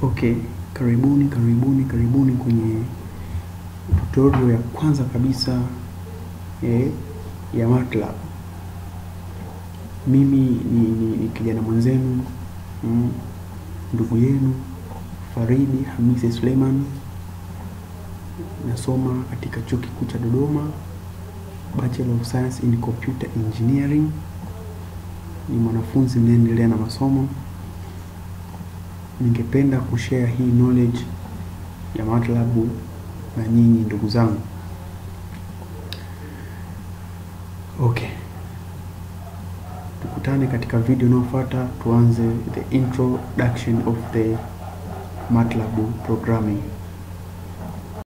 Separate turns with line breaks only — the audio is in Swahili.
Okay, karibuni karibuni karibuni kwenye tutorial ya kwanza kabisa eh, ya MATLAB. Mimi ni, ni, ni kijana mwenzenu mm, ndugu yenu Faridi Hamisi Suleiman, nasoma katika chuo kikuu cha Dodoma, Bachelor of Science in Computer Engineering. Ni mwanafunzi mnaendelea na masomo ningependa kushare hii knowledge ya MATLAB na nyinyi ndugu zangu. Okay, tukutane katika video inayofuata. Tuanze the introduction of the MATLAB programming.